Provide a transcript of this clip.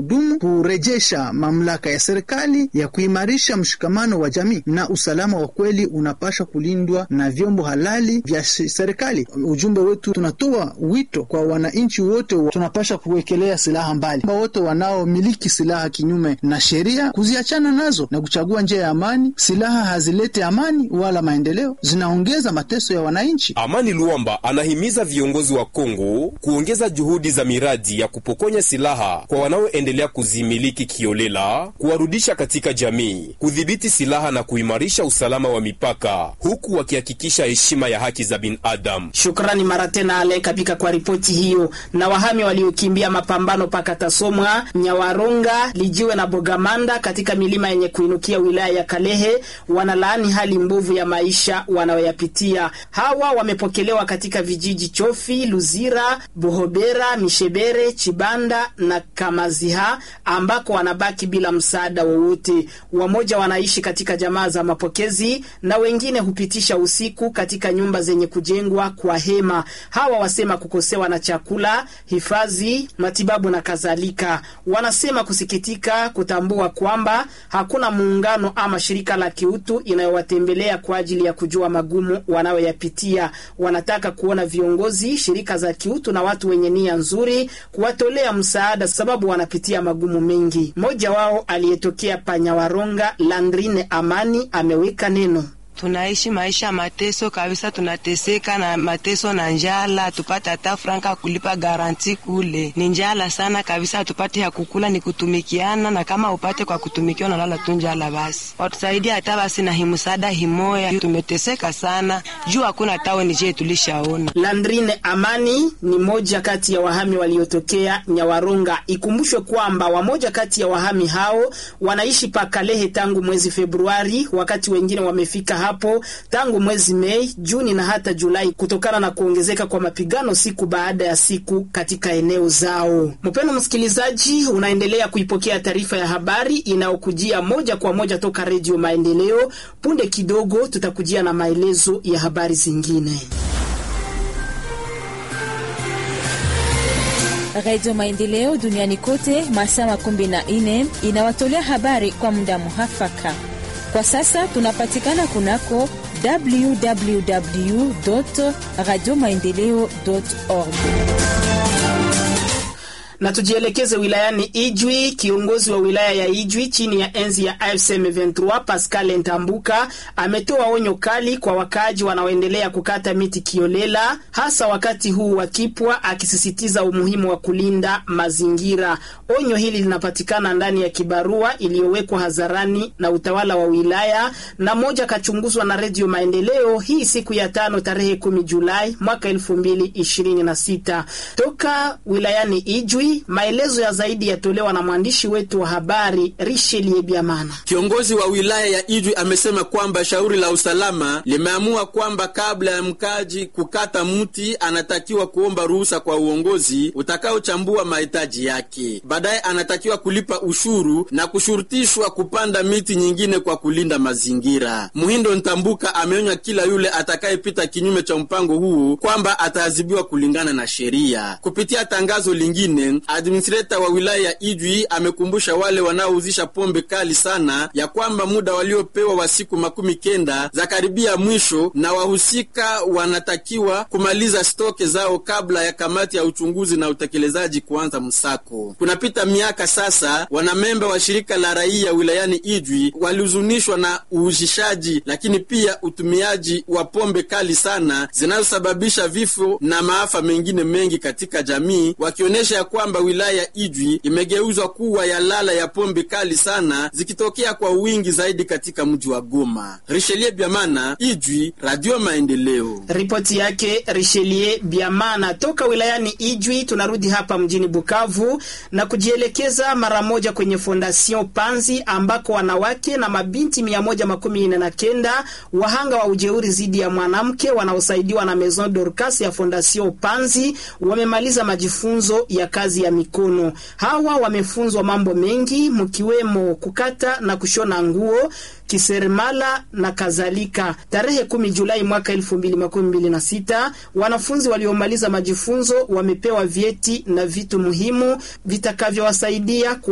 kudumu, kurejesha mamlaka ya serikali ya kuimarisha mshikamano wa jamii na usalama wa kweli unapasha kulindwa na vyombo halali vya serikali. Ujumbe wetu tunatoa wito kwa wananchi wote, tunapasha kuwekelea silaha mbali, wote wanaomiliki silaha kinyume na sheria kuziachana nazo na kuchagua njia ya amani. Silaha hazilete amani wala maendeleo, zinaongeza mateso ya wananchi. Amani Luamba anahimiza viongozi wa Kongo kuongeza juhudi za miradi ya kupokonya silaha kwa wanaoendelea kuzimiliki kiolela, kuwarudisha katika jamii, kudhibiti silaha na kuimarisha usalama wa mipaka, huku wakihakikisha heshima ya haki za binadamu. Shukrani mara tena Ale Kabika kwa ripoti hiyo. Na wahami waliokimbia mapambano paka Tasomwa, Nyawaronga, Lijiwe na Bogamanda katika milima yenye kuinukia wilaya ya Kalehe wanalaani hali mbovu ya maisha wanayoyapitia. Hawa wamepokelewa katika vijiji Chofi, Luzira, Buhobera, Mishebere, Chibanda na Kamaziha ambako wanabaki bila msaada wowote. Wamoja wanaishi katika jamaa za mapokezi na wengine hupitisha usiku katika nyumba zenye kujengwa kwa hema. Hawa wasema kukosewa na chakula, hifadhi, matibabu na kadhalika. Wanasema kusikitika kutambua kwamba hakuna muungano ama shirika la kiutu inayowatembelea kwa ajili ya kujua magumu wanayoyapitia. Wanataka kuona viongozi, shirika za kiutu na watu wenye nia nzuri kuwatolea msaada, sababu wanapitia magumu mengi. Mmoja wao aliyetokea Panyawaronga, Landrine Amani, ameweka neno Tunaishi maisha mateso kabisa, tunateseka na mateso na njala, tupate hata franka kulipa garanti kule, ni njala sana kabisa, hatupate ya kukula, ni kutumikiana, na kama upate kwa kutumikia unalala tu njala. Basi watusaidia hata basi na himusada himoya, tumeteseka sana juu hakuna taweni je tulishaona. Landrine Amani ni moja kati ya wahami waliotokea Nyawaronga. Ikumbushwe kwamba wamoja kati ya wahami hao wanaishi Pakalehe tangu mwezi Februari, wakati wengine wamefika hapo tangu mwezi Mei, Juni na hata Julai kutokana na kuongezeka kwa mapigano siku baada ya siku katika eneo zao. Mpendwa msikilizaji, unaendelea kuipokea taarifa ya habari inayokujia moja kwa moja toka Redio Maendeleo. Punde kidogo tutakujia na maelezo ya habari zingine. Radio Maendeleo duniani kote masaa makumi na nne inawatolea habari kwa muda muhafaka. Kwa sasa tunapatikana kunako www radio maendeleo org na tujielekeze wilayani Ijwi. Kiongozi wa wilaya ya Ijwi chini ya enzi ya AFC M23 Pascal Ntambuka ametoa onyo kali kwa wakaaji wanaoendelea kukata miti kiolela, hasa wakati huu wa kipwa, akisisitiza umuhimu wa kulinda mazingira. Onyo hili linapatikana ndani ya kibarua iliyowekwa hadharani na utawala wa wilaya na moja kachunguzwa na Redio Maendeleo hii siku ya tano tarehe 10 Julai mwaka 2026 toka wilayani Ijwi. Maelezo ya zaidi yatolewa na mwandishi wetu wa habari Richelieu Biamana. Kiongozi wa wilaya ya Ijwi amesema kwamba shauri la usalama limeamua kwamba kabla ya mkaji kukata mti anatakiwa kuomba ruhusa kwa uongozi utakaochambua mahitaji yake. Baadaye anatakiwa kulipa ushuru na kushurutishwa kupanda miti nyingine kwa kulinda mazingira. Muhindo Ntambuka ameonya kila yule atakayepita kinyume cha mpango huo kwamba ataadhibiwa kulingana na sheria. Kupitia tangazo lingine administreta wa wilaya ya Ijwi amekumbusha wale wanaouzisha pombe kali sana ya kwamba muda waliopewa wa siku makumi kenda za karibia mwisho, na wahusika wanatakiwa kumaliza stoke zao kabla ya kamati ya uchunguzi na utekelezaji kuanza msako. Kunapita miaka sasa, wanamemba wa shirika la raia wilayani Ijwi walihuzunishwa na uuzishaji, lakini pia utumiaji wa pombe kali sana zinazosababisha vifo na maafa mengine mengi katika jamii, wakionyesha ya kwamba wilaya ya Ijwi imegeuzwa kuwa ya lala ya pombe kali sana zikitokea kwa wingi zaidi katika mji wa Goma. Richelieu Biamana, Ijwi, Radio Maendeleo. Ripoti yake Richelieu Biamana toka wilayani Ijwi. Tunarudi hapa mjini Bukavu na kujielekeza mara moja kwenye Fondation Panzi ambako wanawake na mabinti mia moja makumi nne na kenda wahanga wa ujeuri dhidi ya mwanamke wanaosaidiwa na Maison Dorcas ya Fondation Panzi wamemaliza majifunzo ya kazi ya mikono. Hawa wamefunzwa mambo mengi mkiwemo kukata na kushona nguo kiseremala na kadhalika. Tarehe kumi Julai mwaka elfu mbili makumi mbili na sita wanafunzi waliomaliza majifunzo wamepewa vyeti na vitu muhimu vitakavyowasaidia